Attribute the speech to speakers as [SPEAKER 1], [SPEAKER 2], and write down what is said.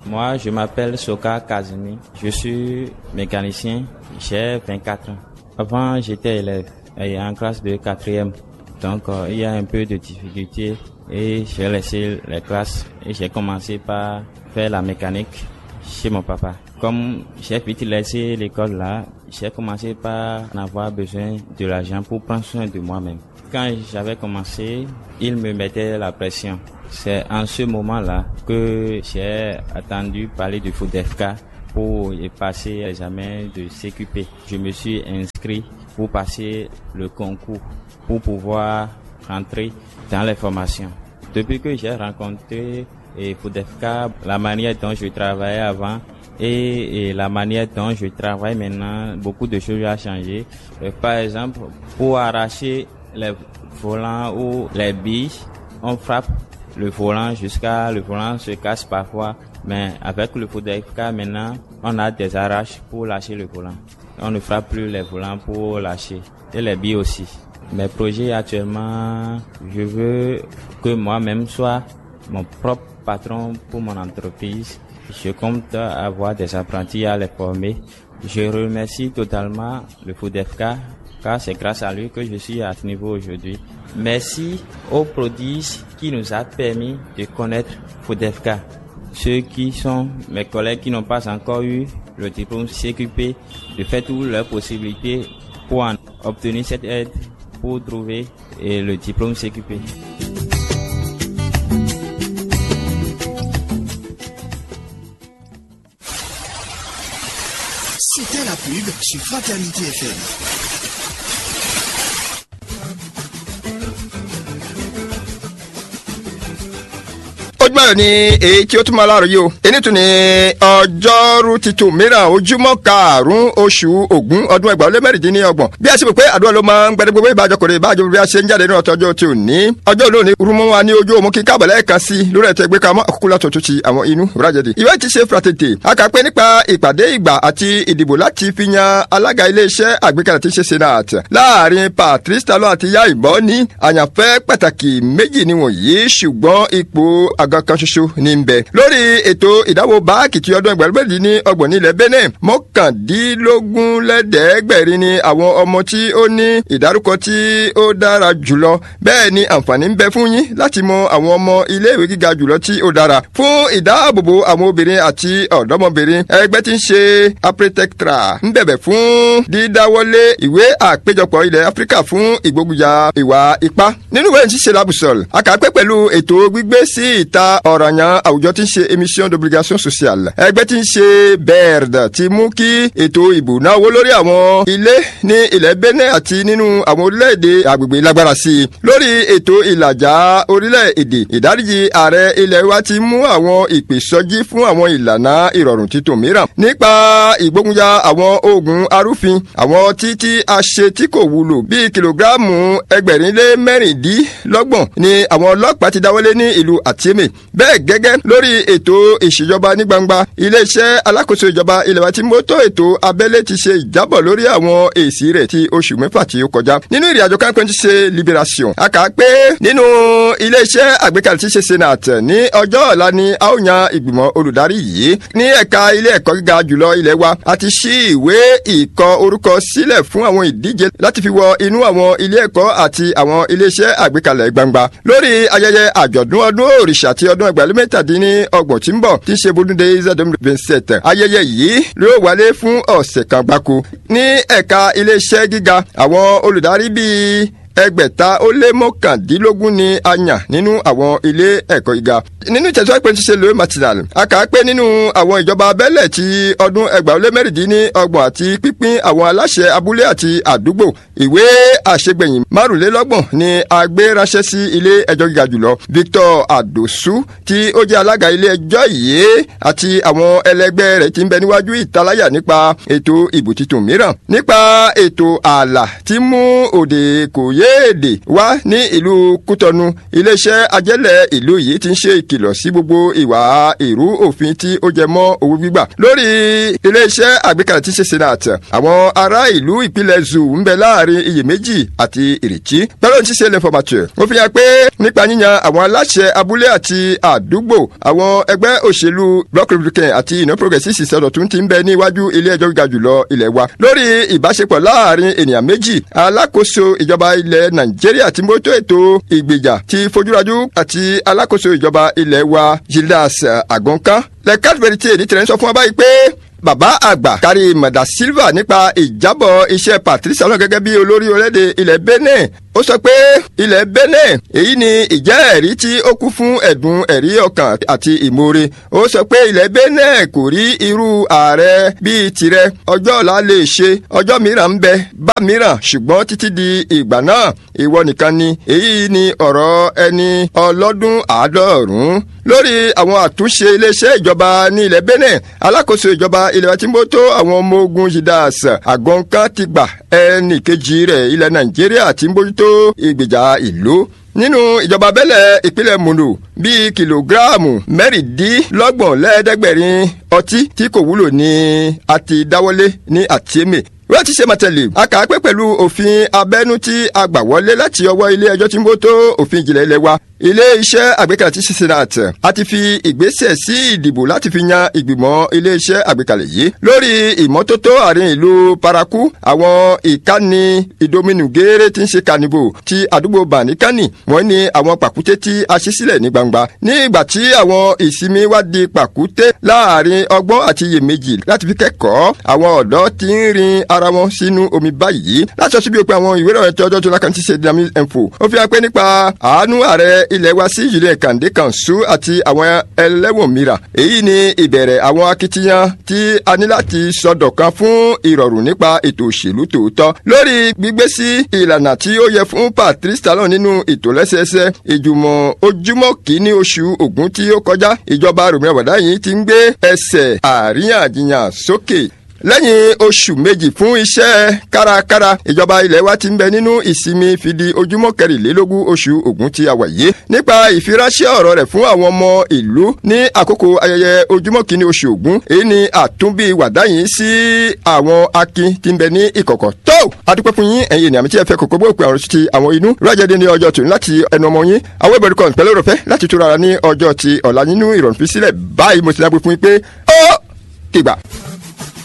[SPEAKER 1] Moi, je m'appelle Soka Kazumi. Je suis mécanicien. J'ai 24 ans. Avant, j'étais élève et en classe de quatrième. Donc, euh, il y a un peu de difficulté et j'ai laissé les classes et j'ai commencé par faire la mécanique chez mon papa. Comme j'ai vite laissé l'école là, j'ai commencé par en avoir besoin de l'argent pour prendre soin de moi-même. Quand j'avais commencé, il me mettait la pression. C'est en ce moment-là que j'ai attendu parler du FODEFK pour y passer l'examen de CQP. Je me suis inscrit pour passer le concours pour pouvoir rentrer dans les formations. Depuis que j'ai rencontré et FODEFK, la manière dont je travaillais avant et, et, la manière dont je travaille maintenant, beaucoup de choses ont changé. Euh, par exemple, pour arracher les volants ou les billes, on frappe le volant jusqu'à le volant se casse parfois, mais avec le FODEFK maintenant, on a des arraches pour lâcher le volant. On ne frappe plus les volants pour lâcher et les billes aussi. Mes projets actuellement, je veux que moi-même soit mon propre patron pour mon entreprise. Je compte avoir des apprentis à les former. Je remercie totalement le FODEFK car c'est grâce à lui que je suis à ce niveau aujourd'hui. Merci aux prodiges qui nous a permis de connaître FODEFK. Ceux qui sont mes collègues qui n'ont pas encore eu le diplôme CQP, de faire toutes leurs possibilités pour en obtenir cette aide pour trouver le diplôme CQP.
[SPEAKER 2] C'était la pub sur Fraternité FM. ojúmọ́ ni èyí tí ó tún máa láàrọ̀ yìí o èyí tún ni ọjọ́rú titun mìíràn ojúmọ́ karùn-ún oṣù ògún ọdún ẹgbàá lé mẹ́rìndínlọ́gbọ̀n bí a ṣe pè pé àdúrà ló máa ń gbẹdẹ gbogbo ìbájọkùnrin ìbájọ bí a ṣe ń jáde nínú ọtọjọ tí ò ní ọjọ́ olóòní rúmọ́ wa ní ojú òmù kí kábọ̀ lẹ́ẹ̀kan sí lórí ẹ̀tọ́ ìgbé kamọ́ àkókò látọ̀ tó ti àwọn inú ìrájẹ̀dì. ìwé ti ṣe fratete a kà pé nípa ìpàdé ìgbà àti ìdìbò láti fi yan alága iléeṣẹ́ àgbékalẹ̀ tí ṣe senate láàrin patrice talon àti ya ìbọn ní àyànfẹ́ pàtàkì méjì níwọ̀nyí ṣùgbọ́n ipò àga kan ṣoṣo ní ń bẹ. lórí ètò ìdáwó báàkì tí ọdún ẹgbẹ̀rún ní ọgbọ̀n nílẹ̀ benin mọ́kàndínlógún lẹ́dẹ̀ẹ́gbẹ̀rin ni àwọn ọmọ tí ó ní ìdárúkọ tí ó dára jùlọ bẹ́ẹ̀ ni àǹfààní ń bẹ fún yín láti mọ àwọn ọmọ iléèwé gíga jùlọ tí ó dára fún ìdáàbòbò àwọn obìnrin àti ọ̀dọ́mọbìnrin ẹgbẹ́ tí ń ṣe apretectra ń bẹ̀bẹ̀ fún dídáwọ́lé ìwé àpéjọpọ̀ ilẹ̀ áfíríkà fún ìgbógunjà ìwà ipá nínú ìwé ìṣiṣẹ́ labusol àkàpẹ́ pẹ̀lú ètò gbígbé sí ìta ọ̀ranyàn àwùjọ tí ń ṣe émission d'obligation sociale ẹgbẹ́ tí ń ṣe berd ti mú kí ètò ìbò náwó lórí àwọn ilé ní ilẹ̀ benin àti nínú àwọn orílẹ̀-èdè agbègbè lágbára sí i lórí ètò ìlàjà orílẹ̀-èdè ìdáríjì ààrẹ ilẹ̀ wa ti mú àwọn ìpèsọ́jí fún àwọn ìlànà ìrọ̀rùn títún mìíràn nípa ìgbógunjà àwọn oògùn arúfin àwọn títí a ṣe tí kò wúlò bíi kìlógíráàmù ẹgbẹ̀rin lé mẹ́rìndínlọ́gbọ̀n ni àwọn ọlọ́pàá ti dáwọ́lé ní ìlú àtìmí bẹ́ẹ̀ gẹ́gẹ́ lórí ètò ìṣèjọba ní gbangba iléeṣẹ́ alákòóso ìjọba ilẹ̀ wa ti mótó ètò abẹ́lé ti ṣe ìjábọ̀ lórí àwọn èsì rẹ̀ ti oṣù mẹ́fà tí ó kọjá nínú ìrìn àjò kankan ti ṣe liberation a kà á pé nínú iléeṣẹ́ àgbékalẹ̀ ti ṣe senate ní ọjọ́ ọ̀la ni a ó yan ìgbìmọ̀ olùdarí yìí ní ẹ̀ka ilé ẹ̀kọ́ gíga jùlọ ilẹ̀ wa a ti ṣí ìwé ìkọ orúkọ sílẹ̀ fún àwọn ìdíje láti fi wọ inú àwọn ilé ẹ̀kọ́ àti àwọn iléeṣẹ́ àgbékalẹ̀ gbangba lórí ayẹyẹ àjọ̀dún ọdún òrìṣà ti ọdún ẹgbẹ̀rún mẹ́tàdínní ọgbọ̀n tí ń bọ̀ tí í ṣe bọ́dúndé zedom vincent ayẹyẹ yìí ló wálé fún ọ̀sẹ̀ kan gbáko ní ẹ̀ka iléeṣẹ́ gíga àwọn olùdarí bíi ẹgbẹ̀ta ó lé mọ́kàndínlógún ni a yàn nínú àwọn ilé ẹ̀kọ́ gíga. nínú ìtẹ̀síwájú pé ṣíṣe lóye matinal a kà á pé nínú àwọn ìjọba abẹ́lẹ̀ ti ọdún ẹgbàá lé mẹ́rìndínlọ́gbọ̀n àti pínpín àwọn aláṣẹ abúlé àti àdúgbò ìwé àṣegbẹ̀yìn márùnlélọ́gbọ̀n ni a gbé ránṣẹ́ sí ilé ẹjọ́ gíga jùlọ Victor Adosu tí ó jẹ́ alága ilé ẹjọ́ yìí àti àwọn ẹlẹgbẹ́ rẹ̀ ti ń bẹ níwájú ìtaláyà nípa ètò ìbò tuntun mìíràn nípa ètò ààlà tí mú òde kò yé èdè wá ní ìlú Kútọnu iléeṣẹ́ ajẹ́lẹ̀ ìlú yìí ti ń ṣe ìkìlọ̀ sí gbogbo ìwà ìrú òfin tí ó jẹ mọ́ owó gbígbà lórí iléeṣẹ́ àgbékalẹ̀ tí ṣe senate àwọn ará ìlú ìpínlẹ̀ zoo ń bẹ láàrin iyèméjì àti ìrètí pẹ̀lú ti ṣe l'informateur ó fi hàn pé nípa yíyan àwọn aláṣẹ abúlé àti àdúgbò àwọn ẹgbẹ́ òṣèlú bloc republican àti iná progressive ìsọdọ̀tún ti ń bẹ níwájú ilé ẹjọ́ gíga jùlọ ilẹ̀ wa lórí ìbáṣepọ̀ láàrin ènìyàn méjì alákòóso ìjọba ilẹ̀ nàìjíríà tí mójútó ètò ìgbèjà ti fojúrajú àti alákòóso ìjọba ilẹ̀ wa gildas agonkan lẹ́kàtí verite ní tẹ̀lé ń sọ fún wa báyìí pé bàbá àgbà kárí mọ̀dà silva nípa ìjábọ̀ iṣẹ́ patrice talon gẹ́gẹ́ bí olórí orílẹ̀-èdè ilẹ̀ benin ó sọ pé ilẹ̀ benin èyí ni ìjẹ́ ẹ̀rí tí ó kún fún ẹ̀dùn ẹ̀rí ọkàn àti ìmoore ó sọ pé ilẹ̀ benin kò rí irú ààrẹ bíi tirẹ̀ ọjọ́ ọ̀la lè ṣe ọjọ́ mìíràn ń bẹ bá mìíràn ṣùgbọ́n títí di ìgbà náà ìwọ nìkan ni èyí ni ọ̀rọ̀ ẹni ọlọ́dún àádọ́rùn-ún lórí àwọn àtúnṣe iléeṣẹ́ ìjọba ní ilẹ̀ benin alákòóso ìjọba ilẹ̀ wa tí ń bó tó àwọn ọmọ ogun jidas àgọ́nkan ti gbà ẹnì kejì rẹ̀ ilẹ̀ nàìjíríà tí ń bójútó ìgbèjà ìlú nínú ìjọba abẹ́lẹ̀ ìpínlẹ̀ mono bíi kìlógíráàmù mẹ́rìndínlọ́gbọ̀n lẹ́ẹ̀ẹ́dẹ́gbẹ̀rin ọtí tí kò wúlò ní a ti dáwọ́lé ní àtìmẹ̀ wọ́n ti ṣe mọ̀tẹ́lẹ̀ a kà á pé pẹ̀lú òfin abẹ́nú tí a gbà wọlé láti ọwọ́ ilé ẹjọ́ tí ń bó tó òfin ìjìnlẹ̀ ilé wa ilé iṣẹ́ àgbékalẹ̀ tí senate a ti fi ìgbésẹ̀ sí ìdìbò láti fi yan ìgbìmọ̀ ilé iṣẹ́ àgbékalẹ̀ yìí lórí ìmọ́tótó àárín ìlú paraku àwọn ìkànnì ìdominu gééré tí ń ṣe kanibo ti àdúgbò banikani wọ́n ní àwọn pàkúté tí a ṣí sílẹ̀ ní gbangba ní ìgbà tí àwọn ìsinmi wá di pàkúté láàrin ọgbọ́n àti iyèméjì láti fi kẹ́kọ̀ọ́ àwọn ọ̀dọ́ ti ń rin ara wọn sínú omi báyìí láti ọsibí bí o pé àwọn ìwé ìròyìn tí ọjọ́ tó lákàn ti ṣe dynamic info ó fi hàn pé nípa àánú ààrẹ ilẹ̀ wa sí julien kande kanṣu àti àwọn ẹlẹ́wọ̀n mìíràn èyí ni ìbẹ̀rẹ̀ àwọn akitiyan tí a ní láti sọdọ̀kan fún ìrọ̀rùn nípa ètò òṣèlú tòótọ́ lórí gbígbé sí ìlànà tí ó yẹ fún patrice talon nínú ìtòlẹ́sẹẹsẹ ìjùmọ̀ ojúmọ́ kìíní oṣù ògún tí ó kọjá ìjọba rògbòmìnira wàdá yìí ti ń gbé ẹsẹ̀ àríyànjiyàn sókè lẹ́yìn oṣù méjì fún iṣẹ́ kárakára ìjọba ilẹ̀ wa ti ń bẹ nínú ìsinmi fìdí ojúmọ́ kẹrìnlélógún oṣù ògún tí a wà yìí nípa ìfiránṣẹ́ ọ̀rọ̀ rẹ̀ fún àwọn ọmọ ìlú ní àkókò ayẹyẹ ojúmọ́ kìíní oṣù ògún èyí ni àtúnbí wàdáyìn sí àwọn akin tí ń bẹ ní ìkọ̀kọ̀ tó adúpẹ́ fún yín ẹ̀yin ènìyàn tí ẹ fẹ́ kókó bó pe àwọn ti àwọn inú rájẹ́dé ní ọjọ́ tòun láti ẹnu ọmọ yín àwọn ìbẹ̀rù kan pẹ̀lú òròfẹ́ láti túra ní ọjọ́ ti ọ̀la nínú ìrọ̀rùn fi sílẹ̀ báyìí mo ti dágbé fún yín pé ó kìgbà.